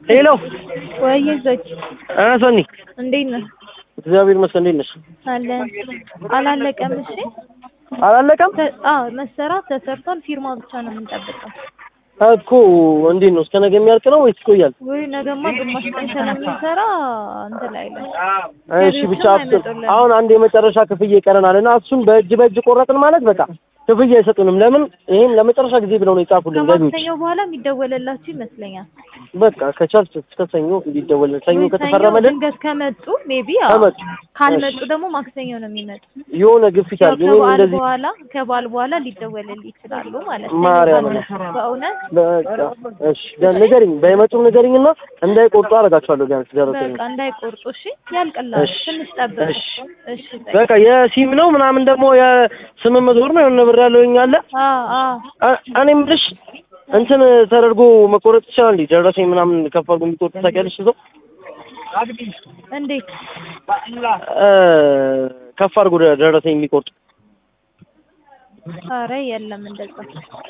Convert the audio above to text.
ሄሎ ወይ ዘች እ ሰኒ እንዴት ነህ? እግዚአብሔር ይመስገን። እንዴት ነሽ? አለን አላለቀም። እሺ አላለቀም ተ- አዎ መሰራት ተሰርቷል። ፊርማ ብቻ ነው የምንጠብቀው። እኮ እንዴት ነው? እስከ ነገ የሚያልቅ ነው ወይስ ይቆያል? ወይ ነገማ ግማሽ ቀን ስለምንሰራ እንትን አይልም። እሺ ብቻ አስብ። አሁን አንድ የመጨረሻ ክፍያ ይቀረናል እና እሱን በእጅ በእጅ ቆረጥን ማለት በቃ ክፍያ አይሰጡንም። ለምን ይሄን ለመጨረሻ ጊዜ ብለው ነው የጻፉልን ገቢዎች። ከማክሰኞ በኋላ የሚደወለላችሁ ይመስለኛል። በቃ ከቻልክ እስከ ሰኞ እንዲደወልልን ሰኞ ወይ ከተፈረመልን ድንገት ከመጡ ሜቢ ከመጡ ካልመጡ ደግሞ ማክሰኞ ነው የሚመጡ። የሆነ ግፊት ያው አለ። እኔም ከበዓል እንደዚህ በኋላ ከበዓል በኋላ ሊደወልል ይችላሉ ማለት ነው። ማርያም ካልመጡ በእውነት በቃ እሺ ደ- ንገሪኝ፣ ባይመጡም ንገሪኝ እና እንዳይቆርጡ አደርጋቸዋለሁ ቢያንስ ደረሰኝ በቃ እንዳይቆርጡ እሺ። ያልቅላል እሺ፣ ትንሽ ጠብቅ። እሺ። እሺ በቃ በቃ የሲም ነው ምናምን ደግሞ የስምንት መቶ ብር ነው የሆነ ብር ያለውኝ አለ አ አ አ- እኔ የምልሽ እንትን ተደርጎ መቆረጥ ይችላል እንዴ? ደረሰኝ ምናምን ከፍ አድርጎ የሚቆርጥ ታውቂያለሽ? እዛው እንዴት እ ከፍ አድርጎ ደረሰኝ የሚቆርጥ ኧረ የለም እንደዛ